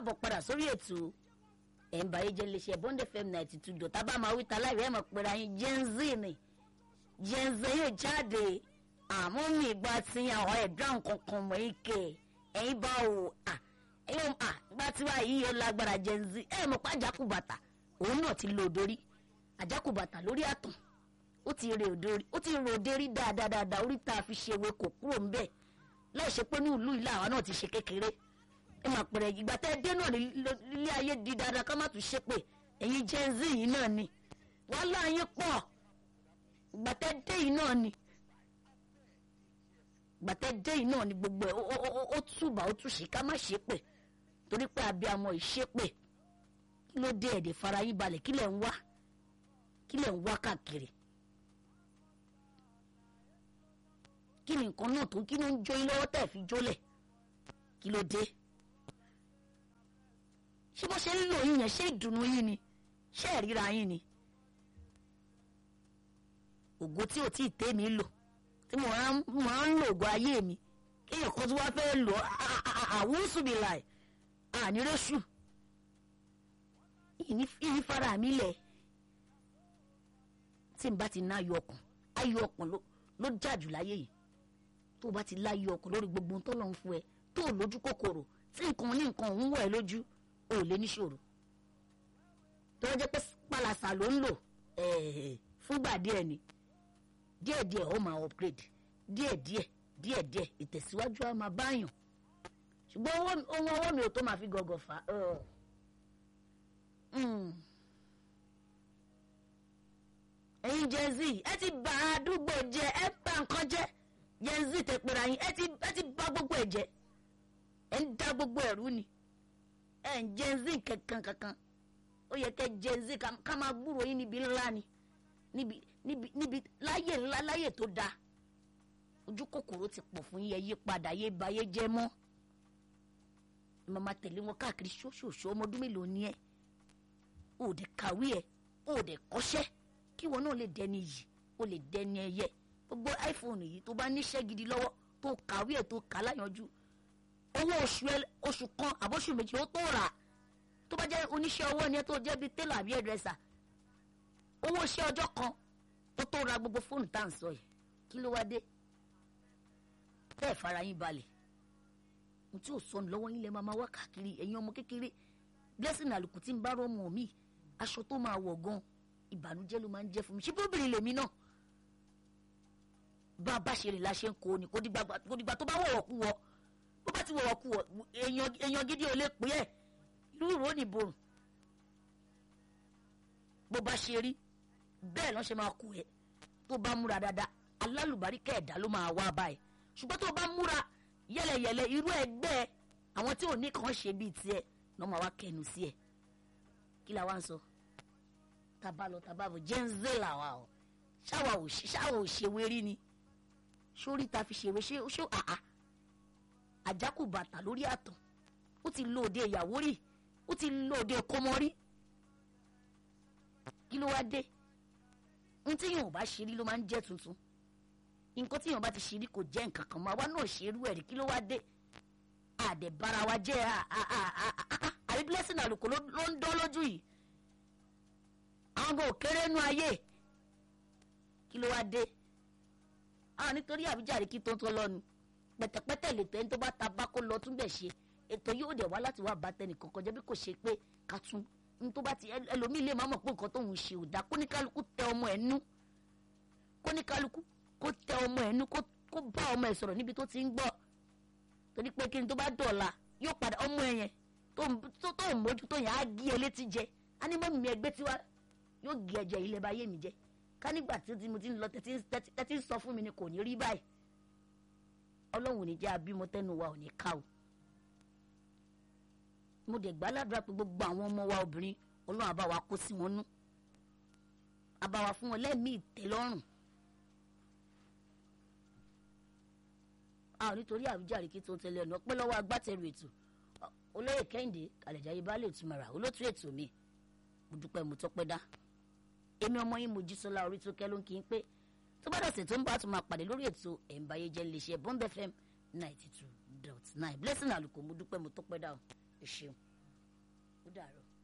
káàbọ̀ padà sórí ètò ẹ̀ ń bá yé jẹ́ iléeṣẹ́ bond fm ninety two dot tá bá máa wí ta láìrẹ́ mọ̀ pẹ̀lú ayé gen z ni gen z yóò jáde àmọ́ mi ìgbà tí àwọn ẹ̀dá nǹkan kan mọ̀ ike ẹ̀yin bá wò à ẹ̀yin à ìgbà tí wàá yí yóò lágbára gen z ẹ̀ mọ̀ pé àjákù bàtà òun náà ti lo òdórí àjákù bàtà lórí àtàn ó ti rè òdórí ó ti rò òdérí dáadáa dáadáa orí tá a fi ṣe ewé kò kúrò ń bẹ̀ láì ṣe pé ní ìlú ìlà àwa náà ti ṣe kékeré ẹ máa pẹ̀rẹ̀ ìgbà tẹ́ ẹ dé náà nílé ayé di dáadáa ká má tún ṣe pé ẹ̀yin gen z yìí náà ni wàhálà yín pọ̀ ìgbà tẹ́ ẹ dé yìí náà ni ìgbà tẹ́ ẹ dé yìí náà ni gbogbo ẹ̀ ó túbà ó túṣì ká má ṣe pé torí pé abiyamọ ìṣe pé kí ló dé ẹ̀dẹ̀ fara yín balẹ̀ kí lẹ̀ ń wá kí lẹ̀ ń wá káàkiri kí ni nǹkan náà tó kí ló ń jó yín lọ́wọ́ tẹ̀ fi jólẹ̀ kí ló dé ṣé bó ṣe ń lò yín yẹn ṣé ìdùnnú yín ni ṣé ìríra yín ni ògo tí ò tí ì tẹ́ mi lò tí mo máa ń lo ògo ayé mi kéèyàn kan tí wọ́n fẹ́ lò àwùsùbìláì ànírésù ìní fara mi lẹ̀ tí n bá ti ná ayọ̀ ọkàn ayọ̀ ọkàn ló jàjù láyé yìí tó o bá ti láyọ̀ ọkàn lórí gbogbo ohun tó lọ́n fún ẹ tó o lójú kòkòrò tí nǹkan ní nǹkan òun wọ̀ ẹ́ lójú o ò lè níṣòro tó wọ́n jẹ́ pé pàlàsà ló ń lò fúngbà díẹ̀ ni díẹ̀díẹ̀ ó máa upgrade díẹ̀díẹ̀ díẹ̀díẹ̀ ìtẹ̀síwájú á máa báyàn ṣùgbọ́n ohun ọwọ́ mi ò tó máa fi gọ̀gọ̀ fà á. ẹ̀yin gen z ẹ ti bà àdúgbò jẹ́ ẹ bà nǹkan jẹ́ gen z tẹ pera yín ẹ ti bà gbogbo ẹ̀ jẹ́ ẹ ń dá gbogbo ẹ̀rú ni ẹ ń gen z kankan kankan ó yẹ kẹ gen z ká máa gbúrò yín níbi ńlá ni níbi níbi níbi láyè ńlá láyè tó dáa ojú kòkòrò ti pọ̀ fún yẹ yí padà yé ba yé jẹ́ mọ́ màmá tẹ̀lé wọn káàkiri ṣóṣòṣó ọmọ ọdún mélòó ni ẹ ò dé kàwé ẹ ò dé kọ́ṣẹ́ kí wọn náà lè dẹni yìí ó lè dẹni ẹyẹ gbogbo iphone yìí tó bá níṣẹ́ gidi lọ́wọ́ tó kàwé ẹ̀ tó kà láyanjú owó oṣù ẹ oṣù kan àbóṣù méjì ó tó rà tó bá jẹ́ oníṣẹ́ ọwọ́ ni ẹ tó jẹ́ bíi télà àbí ẹ̀drẹ́sà owó iṣẹ́ ọjọ́ kan ó tó ra gbogbo fóònù tá à ń sọ yìí kí ló wá dé bẹ́ẹ̀ fara yín balẹ̀ mo tí ò sọnù lọ́wọ́ yín lẹ́ máa máa wá káàkiri ẹ̀yin ọmọ kékeré blessing àlùkù tí ń bá rọ́ọ̀mù mi aṣọ tó máa wọ̀ gan ìbànújẹ́ ló máa ń jẹ́ fún mi ṣé bóbìnrin lèmi náà bá a bá ṣe rìn la ṣe ń kó ni kò dìgbà tó bá wọ̀wọ̀ kú wọ bó bá ti wọ̀wọ̀ kú wọ èèyàn gidi ò lè pè é irú ìró ni borùn bó bá ṣe rí bẹ́ẹ̀ lọ́n ṣe máa kú ẹ tó bá múra dáadáa alálùbáríkà ẹ̀dá ló máa wá báyìí ṣùgbọ́n tó bá múra yẹlẹyẹlẹ irú ẹgbẹ́ àwọn tí ò ní kàn ṣe bíi tiẹ̀ lọ́ máa wá kẹnu sí ẹ kí la wá ń sọ taba lọ taba bọ̀ jẹ́ ń zé làwa o ṣáwa ò ṣe ṣáwa ò ṣe wérí ni sórí ta fi ṣèwé ṣé ṣó àá àjákù bàtà lórí àtàn ó ti lo òde ìyàwó rí ó ti lo òde kọmọ rí kí ló wá dé ohun tí yóò bá ṣe rí ló máa ń jẹ́ tuntun nǹkan tí yóò bá ti ṣe rí kò jẹ́ nǹkan kan máa wá náà ṣe irú ẹ̀ rí kí ló wá dé àdẹ̀bára wa jẹ́ àrí blessing àlùkò ló ń dán lójú yìí àwọn ọmọ òkèrè nú ayé kí ló wá dé àwọn nítorí àbíjàre kí tó ń tọ́ lọ́nu pẹ̀tẹ̀pẹ̀tẹ̀ lè tẹ́ ní tó bá ta bá kó lọ tún bẹ̀ ṣe ètò yóò dẹ̀ wá láti wá bá tẹnì kankan jẹ́ bí kò ṣe pé ká tún ní tó bá ti ẹlòmíì lè má mọ̀ pé nǹkan tóun ṣe ò dáa kóníkálukú tẹ ọmọ ẹ̀ nú kóníkálukú kó tẹ ọmọ ẹ̀ nú kó bá ọmọ ẹ̀ sọ̀rọ̀ níbi tó ti ń gbọ́ torí pé kí ni tó bá dọ̀la yóò padà ọmọ ẹ̀ yẹn tó tó mójú tó yẹn á gé ẹ létí jẹ á ní mọ́mí mi ẹgbẹ́ tiwa yóò gé ẹ̀jẹ̀ ilẹ̀ bá yé mi jẹ́ ká nígbà tí mo ti ń lọ tẹ́tí ń sọ fún mi ni kò ní rí báyìí ọlọ́run ò ní jẹ́ abímọ tẹ́nu wa ò ní ká o mo dẹ̀ gbà ládùúrà pé gbogbo àwọn ọmọ wa obìnrin ọlọ́run àbá wa kó sí wọn nú àbá wa fún wọn lẹ́mìí ìtẹ́lọ́rùn a ò nítorí àwíjàre kí tó ń tẹ̀lé ọ̀nà pẹ́ lọ́wọ́ agbátẹrù ètò olóyè kẹ́hìndé kàlẹ́jáyé bá lè túmọ̀ra olótú ètò mi mo dúpẹ́ mo tọ́pẹ́ dá èmi ọmọ yín Mojísọ́lá orí tó kẹ́ ló ń kí n pé tó bá dọ̀sẹ̀ tó ń bá tún máa pàdé lórí ètò ẹ̀ǹbáyé jẹ́ iléeṣẹ́ Bond FM ninety two dot nine blessing àlùkò mo dúpẹ́ mo tọ́pẹ́ dá o ẹ ṣeun. ó dàrọ̀.